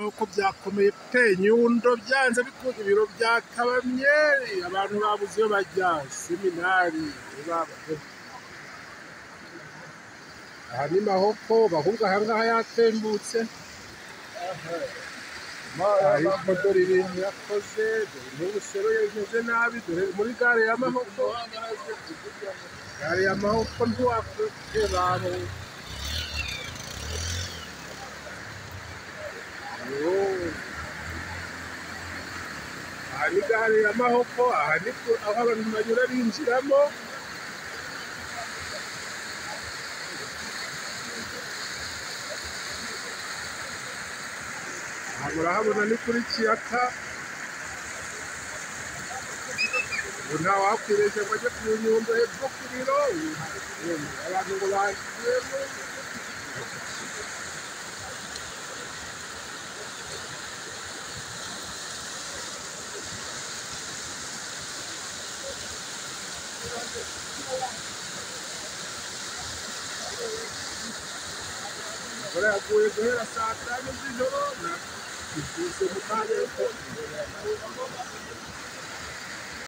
uko byakomeye pe nyundo byanze bikunda ibiro byakabamye abantu babuze iyo bajya seminari baba- aha ni mahoko bahubwo ahangaha yatembutse hari dore ibintu yakoze dore n'ubusero yameze nabi dore muri gare ya mahoko gare ya mahoko ntiwakureba aha ni gare ya mahoko aha ni ku- aho abantu banyura binjiramo aha murahabona ni kuri kiyaga ubu ntawakwireshya ngo ajye ku nyundo hepfo ku biro ubu abantu ngo bagiyemo imvura yaguye guhera saa tanu z'ijoro na- ibyutse mu kanya ko